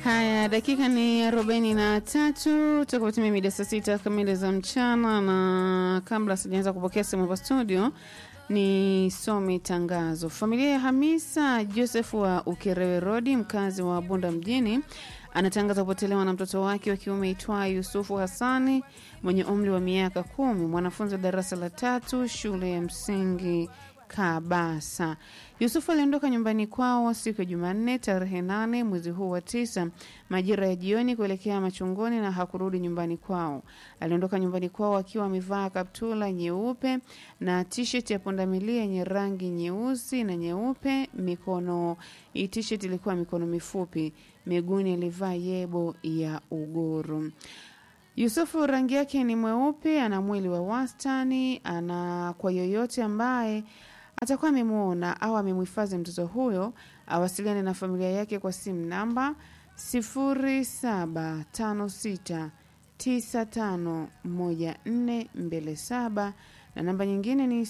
Haya, dakika ni arobaini na tatu tutakapotimia mida saa sita kamili za mchana, na kabla sijaanza kupokea simu hapa studio ni some tangazo. Familia ya Hamisa Joseph wa Ukerewe Rodi, mkazi wa Bunda mjini, anatangaza kupotelewa na mtoto wake wa kiume itwaye Yusufu Hassani mwenye umri wa miaka kumi, mwanafunzi wa darasa la tatu shule ya msingi Kabasa. Yusufu aliondoka nyumbani kwao siku ya Jumanne tarehe nane mwezi huu wa tisa majira ya jioni kuelekea machungoni na hakurudi nyumbani kwao. Aliondoka nyumbani kwao akiwa amevaa kaptula nyeupe na t-shirt ya pundamilia yenye rangi nyeusi na nyeupe. Mikono hii t-shirt ilikuwa mikono mifupi, miguuni alivaa yebo ya ugoro. Yusufu rangi yake ni mweupe, ana mwili wa wastani. Ana kwa yoyote ambaye atakuwa amemwona au amemhifadhi mtoto huyo awasiliane na familia yake kwa simu namba 0756951427 na namba nyingine ni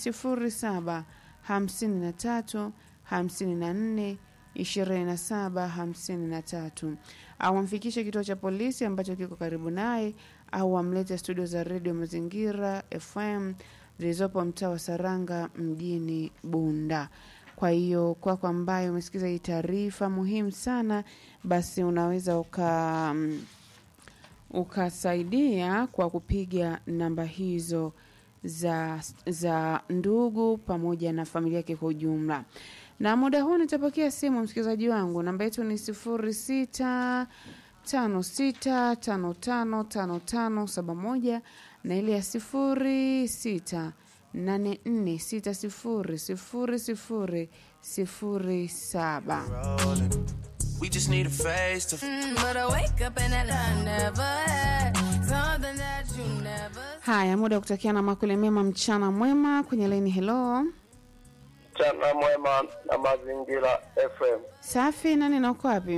0753542753 au amfikishe kituo cha polisi ambacho kiko karibu naye au amlete studio za redio Mazingira FM zilizopo mtaa wa Saranga mjini Bunda. Kwa hiyo kwako ambayo umesikiza hii taarifa muhimu sana, basi unaweza uka mm, ukasaidia kwa kupiga namba hizo za za ndugu pamoja na familia yake kwa ujumla. Na muda huu nitapokea simu, msikilizaji wangu, namba yetu ni sifuri sita tano sita tano tano tano tano saba moja na ile ya sifuri sita nane nne sita sifuri sifuri sifuri sifuri saba. We just need a face to Mm, but I wake up and I never had something that you never Haya, muda wa kutakia na makule mema, mchana mwema kwenye laini. Hello, Mchana mwema na mazingira FM. safi. Nani na uko wapi?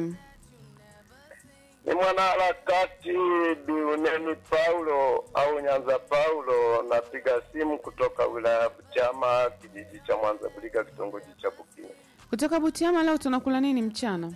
Ni mwanaharakati Biuneni Paulo au Nyanza Paulo, napiga simu kutoka wilaya ya Butiama, kijiji cha Mwanza Buliga, kitongoji cha Bukini. Kutoka Butiama. Leo tunakula nini mchana?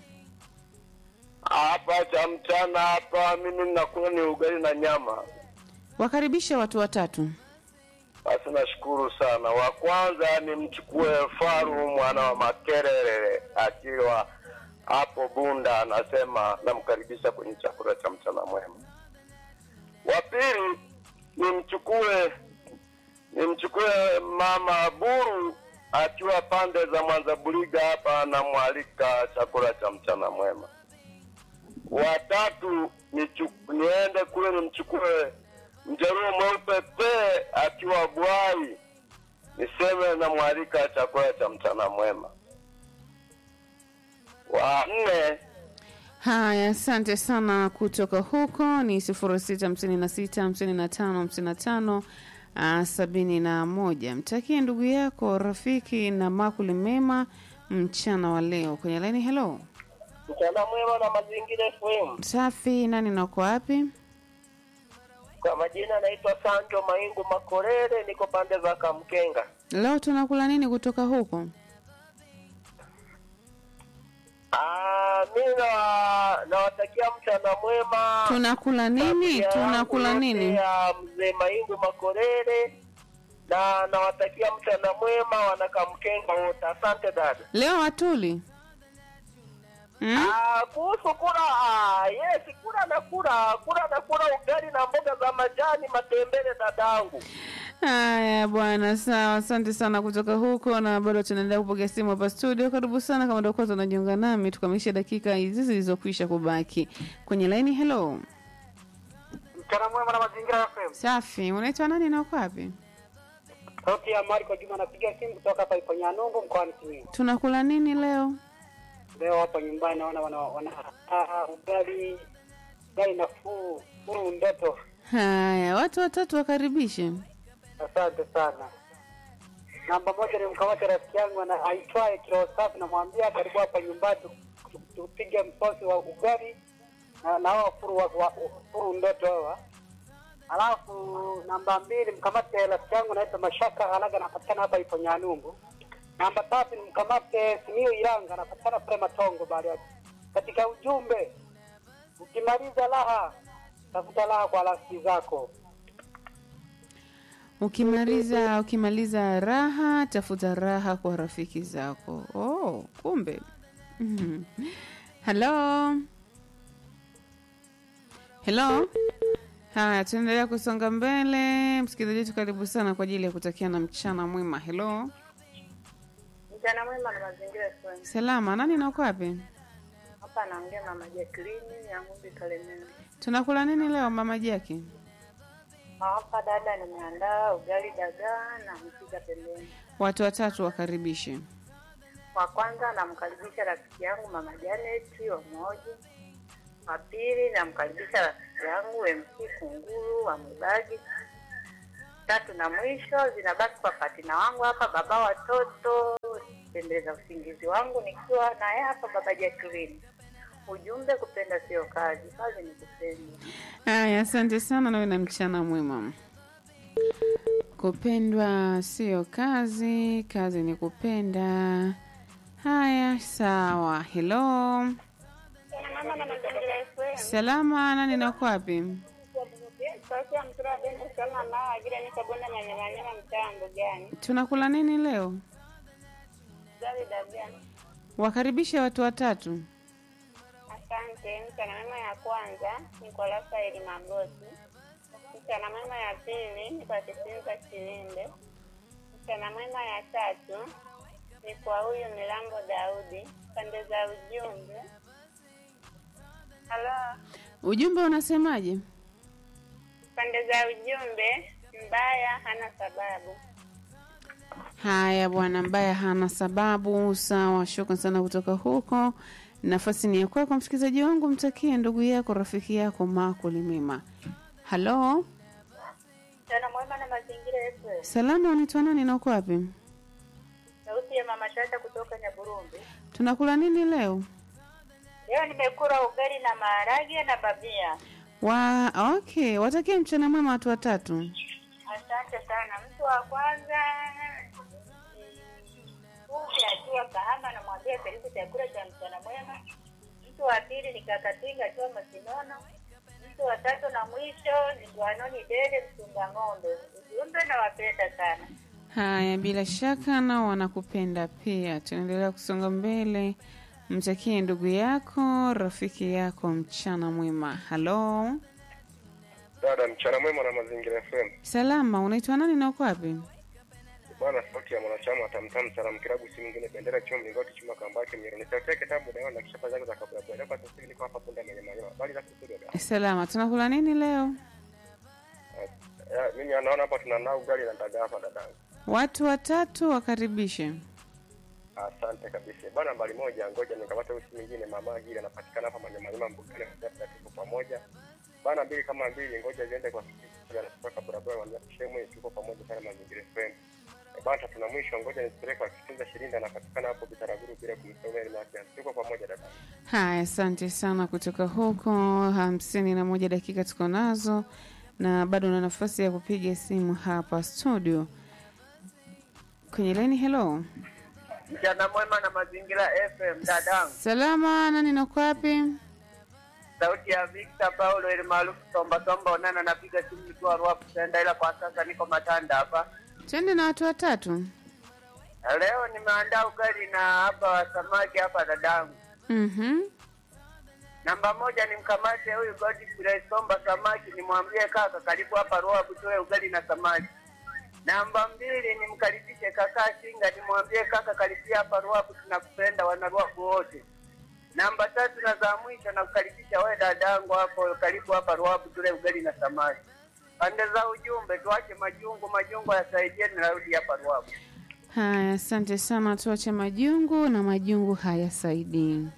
Hapa cha mchana hapa mimi nakula ni ugali na nyama. Wakaribisha watu watatu. Basi nashukuru sana. Wa kwanza ni mchukue Faru mwana wa Makerere akiwa hapo Bunda, anasema namkaribisha kwenye chakula cha mchana mwema. Wa pili nimchukue nimchukue mama Buru akiwa pande za Mwanza Buliga hapa, namwalika chakula cha mchana mwema. Watatu nichu- niende kule nimchukue mjaruo mweupe pe akiwa Bwai, niseme namwalika chakula cha mchana mwema. Wa nne Haya, asante sana. Kutoka huko ni sifuri sita hamsini na sita hamsini na tano hamsini na tano ah, sabini na moja. Mtakie ndugu yako rafiki na makuli mema mchana wa leo kwenye laini. Hello, mchana mwema na mazingira FM. safi. Nani na uko wapi? Kwa majina naitwa Sanjo Maingu Makorere, niko pande za Kamkenga. Leo tunakula nini kutoka huko? Ah, mi na- nawatakia mchana mwema. Tunakula nini? Familia Tunakula yangu nini? yote ya mzee Maingu Makorere na nawatakia mchana mwema wanakamkenga wote. Asante dada. Leo hatuli hmm? Ah, kuhusu kula, ah, yes, kula na kula, kula na kula ugali na mboga za majani matembele dadangu. Haya bwana, sawa. Asante sana kutoka huko, na bado tunaendelea kupokea simu hapa studio. Karibu sana kama ndio kwanza unajiunga nami, tukamilishe dakika hizi zilizokwisha kubaki kwenye laini. Hello, Mchana mwema na mazingira FM. safi. Unaitwa nani na uko wapi? Sauti ya Mariko Juma napiga simu kutoka hapa Iponyanungu mkoani Simiyu. Tunakula nini leo? Leo hapa nyumbani naona wana, wana ah, ugali ugali nafuu furu ndoto. Haya, watu watatu wakaribishe. Asante sana. Namba moja ni mkamata rafiki yangu ana- aitwaye Kilo Safi, namwambia karibu hapa nyumbani tu- tu- tupige msosi wa ugali na na hao furu wa, wa, furu ndoto hawa. Alafu namba mbili mkamate rafiki yangu naitwa Mashaka Alaga, anapatikana hapa ipo Nyanumbu. Namba tatu ni mkamate Simiyu Iranga, anapatikana pale Matongo Bariadi. Katika ujumbe ukimaliza raha tafuta raha kwa rafiki zako. Ukimaliza ukimaliza raha, tafuta raha kwa rafiki zako. Oh, kumbe. Mhm. Hello. Hello. Haya, tunaendelea kusonga mbele. Msikilizaji wetu, karibu sana kwa ajili ya kutakia na mchana mwema. Hello. Mchana mwema na mazingira FM. Salama, nani na uko wapi? Hapa anaongea mama Jacqueline ya Ng'ombe Kalemera. Tunakula nini leo mama Jaki? Hapa dada, nimeandaa ugali dagaa na mpika pembeni. Watu watatu wakaribishe. Wa kwanza namkaribisha rafiki yangu mama Janet wa Moji. Wa pili namkaribisha rafiki yangu MC Kunguru wa Mubagi. Tatu na mwisho zinabaki kwa patina wangu hapa, baba watoto, pendeza usingizi wangu nikiwa naye hapa, baba Jacqueline. Ujumbe, kupenda sio kazi, kazi ni kupenda. Haya, asante sana, nawe na mchana mwema. Kupendwa sio kazi, kazi ni kupenda. Haya, sawa. Hello, Mama na mazingira FM. salama, nani na uko wapi? Sauti ya mtura wa Beni Salma Mao Agira niko Bonda Manyamanyama mtaa Mbugani. Tunakula nini leo? Gari dagaa. Wakaribishe watu watatu. Asante. Mchana mema ya kwanza ni kwa Rafaeli Magosi. Mchana mwema ya pili ni kwa Kisinza Kilinde. Mchana mwema ya tatu ni kwa huyu Milambo Daudi. Pande za ujumbe. Halo. Ujumbe unasemaje? Pande za ujumbe, mbaya hana sababu. Haya bwana, mbaya hana sababu. Sawa, shukran sana kutoka huko. Nafasi ni ya kwako msikilizaji wangu, mtakie ndugu yako rafiki yako maakuli mema. Halo, Mchana mwema na mazingira yetu. salama, unaitwa nani na uko wapi? Sauti ya mama Shata kutoka Nyaburumbi. Tunakula nini leo? Leo nimekula ugali na maharage na babia. Wa okay, watakie mchana mwema watu watatu. Asante sana. Mtu wa kwanza Uvi akiwa Kahama, namwambia karibu chakula cha mchana mwema. Mtu wa pili ni Kakatinga akiwa Masinono. Mtu wa tatu na mwisho ni Gwanoni Dede mchunga ng'ombe. Ujumbe nawapenda sana. Haya, bila shaka nao wanakupenda pia. Tunaendelea kusonga mbele. Mtakie ndugu yako rafiki yako mchana mwema. Halo, Dada, mchana mwema na mazingira FM. salama, unaitwa nani na uko wapi? Bwana, sauti ya mwanachama wa Tamtam Salam Kilabu, si mwingine bendera chuma mlingoti chuma kambake mieroni. Sauti yake tabu dawa na kisha zangu za kabla kwa kwa sasa niko hapa punda mwenye manyoya. Bali za studio dada. Salama, tunakula nini leo? Ya, mimi anaona hapa tunanao ugali na dagaa hapa dadangu. Watu watatu wakaribishe. Asante kabisa. Bwana nambari moja, ngoja nikapata usi mwingine mama Agira anapatikana hapa manyama nyama mbugani kwa tuko pamoja. Bwana mbili kama mbili, ngoja ziende kwa sisi anatoka barabara wa Shemwe tuko pamoja sana mazingira FM. E, Bwana tatu na mwisho, ngoja nipeleke kwa Kitunza Shirinda anapatikana hapo Bitaraguru bila kumsomea ile yake. Tuko pamoja dada. Haya, asante sana kutoka huko. hamsini na moja dakika tuko nazo na bado na nafasi ya kupiga simu hapa studio kwenye leni. Hello, Mchana mwema na mazingira FM dadangu. salama, nani nako wapi? Sauti ya Victor Paulo ile maarufu Tomba Tomba Onana, napiga simu nikiwa Ruapu Senda, ila kwa sasa niko Matanda hapa. Twende na watu watatu. Leo nimeandaa ugali na hapa wa samaki hapa dadangu. Mhm. Namba moja ni mkamate huyu Godfrey Somba samaki, nimwambie kaka, karibu hapa Ruapu tule ugali na samaki. Namba mbili nimkaribishe kaka Singa, nimwambie kaka, karibia hapa Ruapu, tunakupenda wana Ruapu wote. Namba tatu na za mwisho nakukaribisha wewe dadangu hapo, karibu hapa Ruapu tule ugali na samaki. Pande za ujumbe tuache majungu, majungu yasaidie, narudi hapa Ruapu. Haya, asante sana. Tuache majungu na majungu hayasaidii.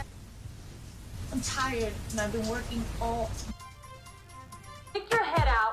I'm tired and I've been working all. Stick your head out